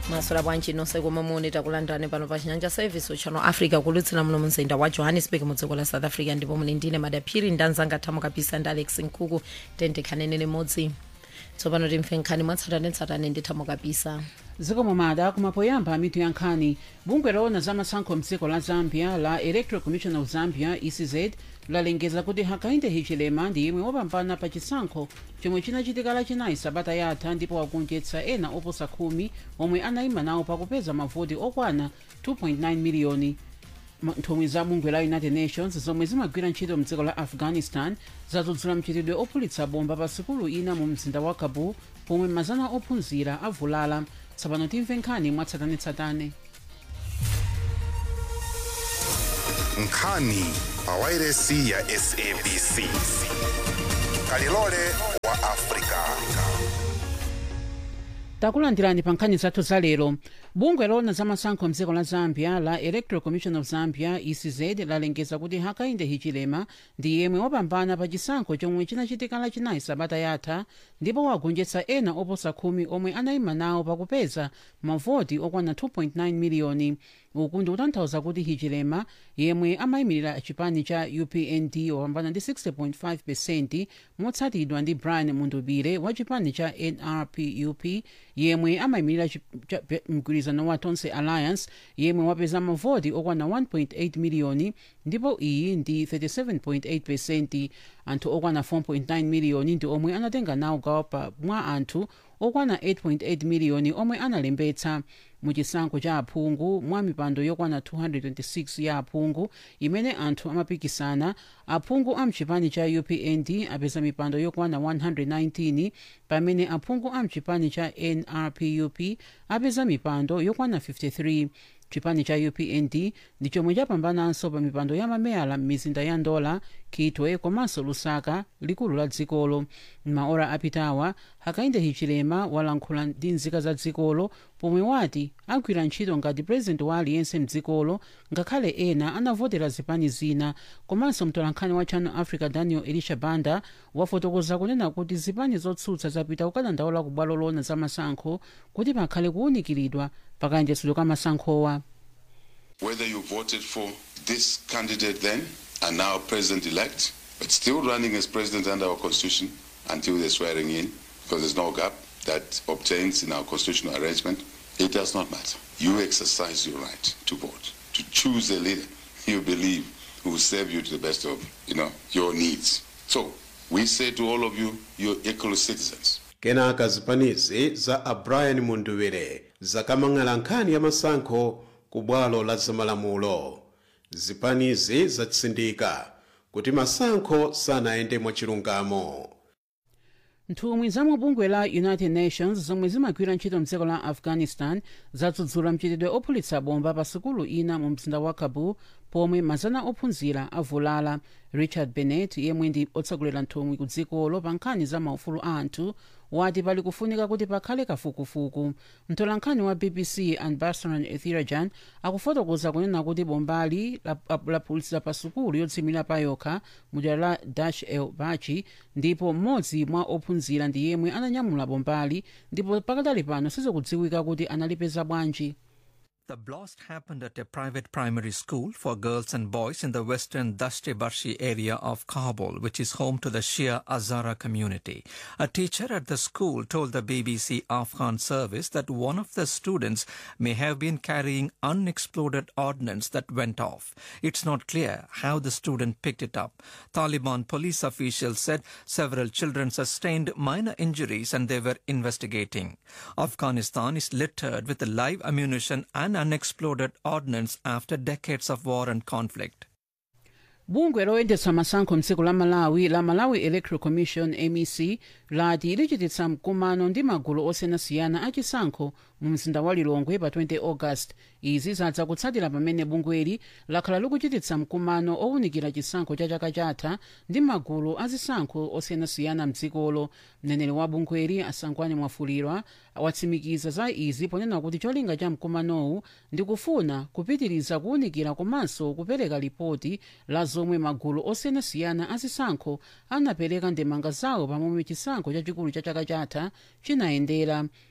masola bwanji nonse komwe muli takulandirani pano pa chinyanja service channel africa kulutsira muno mumzinda wa johannesburg mu dziko la south africa ndipo muli ndine madaphiri ndanzanga thamo kapisa ndi alex nkhuku tendekhanene limodzi tsopano timve nkhani mwatsatanetsatane ndi thamo kapisa zikomo mada kumapoyamba mitu ya nkhani bungwe loona za masankho mdziko la zambia la electoral commission of zambia ecz lalengeza kuti hakainde hichilema ndi yemwe wapambana pa chisankho chomwe chinachitika lachinayi sabata yatha ndipo wagonjetsa ena oposa khumi omwe anayima nawo pakupeza mavoti okwana 2.9 miliyoni Ma- nthumwi za bungwe la united nations zomwe zimagwira ntchito mdziko la afghanistan zadzudzula mchitidwe ophulitsa bomba pa sikulu ina mu mzinda wa kabul pomwe mazana ophunzira avulala tsopano timve nkhani mwatsatanetsatane nkhani pa wairesi ya sabc kalilole wa afrika takulandirani pa nkhani zathu za lero bungwe loona za masankho mdziko la zambia la electoral commission of zambia ecz lalengeza kuti hakainde hichilema ndi yemwe wapambana pa chisankho chomwe chinachitika lachinayi sabata yatha ndipo wagonjetsa ena oposa khumi omwe anayima nawo pakupeza mavoti okwana 2.9 miliyoni uku ndi kutanthauza kuti hichilema yemwe amayimirira chipani cha upnd wapambana ndi 60.5 pesenti motsatidwa ndi brian mundubire wa chipani cha nrpup yemwe amayimirira chi- cha- pe- mgwirizano wa tonse alliance yemwe wapeza mavoti okwana 1.8 miliyoni ndipo iyi ndi 37.8 pesenti anthu okwana 4.9 miliyoni ndi omwe anatenga nawo gawo pa mwa anthu okwana 8.8 miliyoni omwe analembetsa muchisankho cha aphungu mwa mipando yokwana 226 ya aphungu imene anthu amapikisana aphungu amchipani cha upnd apeza mipando yokwana 119 pamene aphungu amchipani cha nrpup apeza mipando yokwana 53 chipani cha upnd ndi chomwe chapambananso pa mipando ya mameyala m'mizinda ya ndola kitwe komanso lusaka likulu la dzikolo m'maora apitawa hakainde hichilema walankhula ndi nzika za dzikolo pomwe wati agwira ntchito ngati purezidenti wa aliyense mdzikolo ngakhale ena anavotera zipani zina komanso mtolankhani wa channel africa daniel elisha banda wafotokoza kunena kuti zipani zotsutsa zapita kukadandaula ku bwalo loona za masankho kuti pakhale kuwunikiridwa pakayendetsedwe ka masankhowa whether you voted for this candidate then and now president elect, but still running as president under our constitution until the swearing in, because there's no gap that obtains in our constitutional arrangement, it does not matter. You exercise your right to vote, to choose a leader you believe who will serve you to the best of you know your needs. So we say to all of you, you're equal citizens. kenaka zipanizi za abrian munduwire zakamang'ala nkhani ya masankho ku bwalo la zamalamulo zipanizi zatsindika kuti masankho sanayende mwachilungamo nthumwi za mubungwe la united nations zomwe zimagwira ntchito mdziko la afghanistan zadzudzula mchitidwe ophulitsa bomba pa sukulu ina mu mzinda wa kabul pomwe mazana ophunzira avulala richard bennett yemwe ndi otsogolera nthumwi ku dzikolo pa nkhani za maufulu a anthu wati pali kufunika kuti pakhale kafukufuku mtolankhani wa bbc anbarasan ethirajan akufotokoza kunena kuti bombali laphulitsa pa sukulu yodzimira pa yokha mudera la dash el bachi ndipo mmodzi mwa ophunzira ndi yemwe ananyamula bombali ndipo pakadali pano sizikudziwika kuti analipeza bwanji The blast happened at a private primary school for girls and boys in the western Dashte Barshi area of Kabul, which is home to the Shia Azara community. A teacher at the school told the BBC Afghan service that one of the students may have been carrying unexploded ordnance that went off. It's not clear how the student picked it up. Taliban police officials said several children sustained minor injuries and they were investigating. Afghanistan is littered with live ammunition and unexploded ordnance after decades of war and conflict. bungwe loyendetsa masankho mdziko la malawi la malawi electoral commission mec lati lichititsa mkumano ndi magulu osiyanasiyana achisankho mu mzinda wa lilongwe pa 20 august izi zadza kutsatira pamene bungweli lakhala likuchititsa mkumano owunikira chisankho cha chaka chatha ndi magulu azisankho osiyanasiyana mdzikolo mneneri wa bungweli asangwani mwafulirwa watsimikiza za izi ponena kuti cholinga cha mkumanowu ndi kufuna kupitiriza kuwunikira komanso kupereka ripoti la zomwe magulu osiyanasiyana azisankho anapereka ndemanga zawo pamomwe chisankho chachikulu cha chaka chatha chinayendera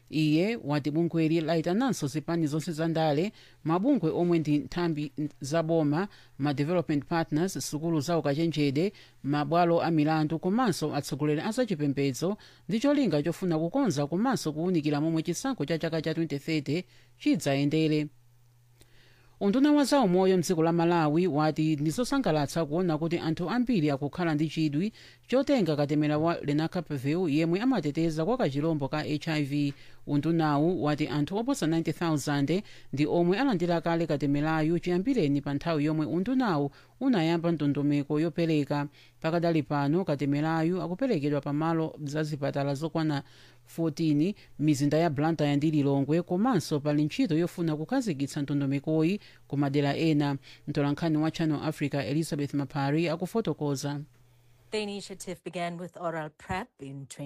iye wati bungweli layitananso zipani zonse za ndale mabungwe omwe ndi nthambi zaboma ma development partners sukulu za ukachenjede mabwalo a milandu komanso atsogoleri a zachipembedzo ndi cholinga chofuna kukonza komanso kuwunikira momwe chisankho cha chaka cha 2030 chidzayendere unduna wa zaumoyo mdziko la malawi wati ndizosangalatsa kuona kuti anthu ambiri akukhala ndi chidwi chotenga katemera wa lenacapavir yemwe amateteza kwa kachilombo ka hiv undunawu wati anthu oposa 90000 ndi omwe alandira kale katemerayu chiyambireni pa nthawi yomwe undunawu unayamba ndondomeko yopereka pakadali pano katemerayu akuperekedwa pamalo za zipatala zokwana 14 mizinda ya blantyre ndi lilongwe komanso pali ntchito yofuna kukhazikitsa ndondomekoyi ku madera ena mtolankhani wa channel africa elizabeth mapari akufotokoza The initiative began with oral PrEP in